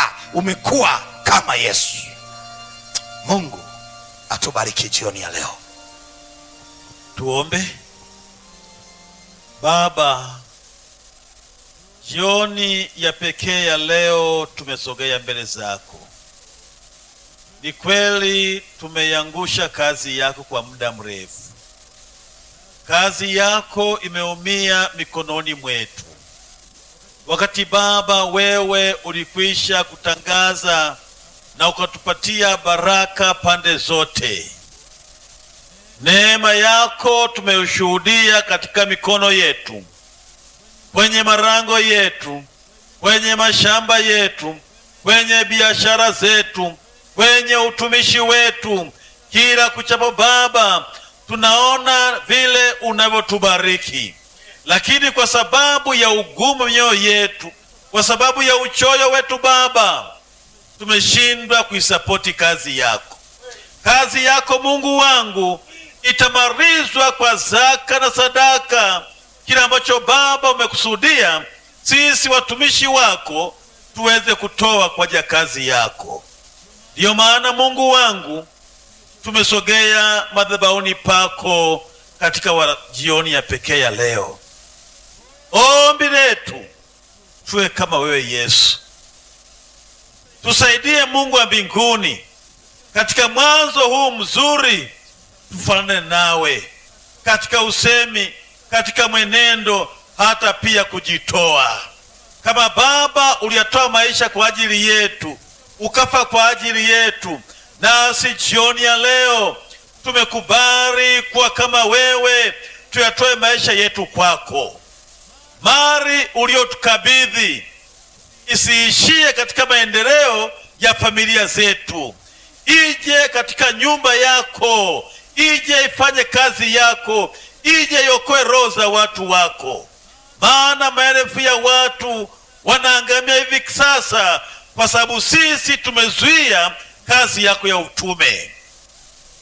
sasa umekuwa kama yesu mungu atubariki jioni ya leo Tuombe. Baba, jioni ya pekee ya leo tumesogea mbele zako. Ni kweli tumeiangusha kazi yako kwa muda mrefu. Kazi yako imeumia mikononi mwetu, wakati Baba wewe ulikwisha kutangaza na ukatupatia baraka pande zote. Neema yako tumeushuhudia katika mikono yetu, kwenye marango yetu, kwenye mashamba yetu, kwenye biashara zetu, kwenye utumishi wetu. Kila kuchapo Baba, tunaona vile unavyotubariki, lakini kwa sababu ya ugumu mioyo yetu, kwa sababu ya uchoyo wetu Baba, tumeshindwa kuisapoti kazi yako. Kazi yako Mungu wangu itamarizwa kwa zaka na sadaka, kile ambacho Baba umekusudia sisi watumishi wako tuweze kutoa kwa ajili ya kazi yako. Ndiyo maana Mungu wangu tumesogea madhabahuni pako katika wa jioni ya pekee ya leo. Ombi letu tuwe kama wewe Yesu, tusaidie Mungu wa mbinguni katika mwanzo huu mzuri tufanane nawe katika usemi, katika mwenendo, hata pia kujitoa. Kama Baba uliyatoa maisha kwa ajili yetu, ukafa kwa ajili yetu, nasi jioni ya leo tumekubali kuwa kama wewe, tuyatoe maisha yetu kwako. Mali uliotukabidhi isiishie katika maendeleo ya familia zetu, ije katika nyumba yako ije ifanye kazi yako, ije iokoe roho za watu wako, maana maelfu ya watu wanaangamia hivi sasa kwa sababu sisi tumezuia kazi yako ya utume.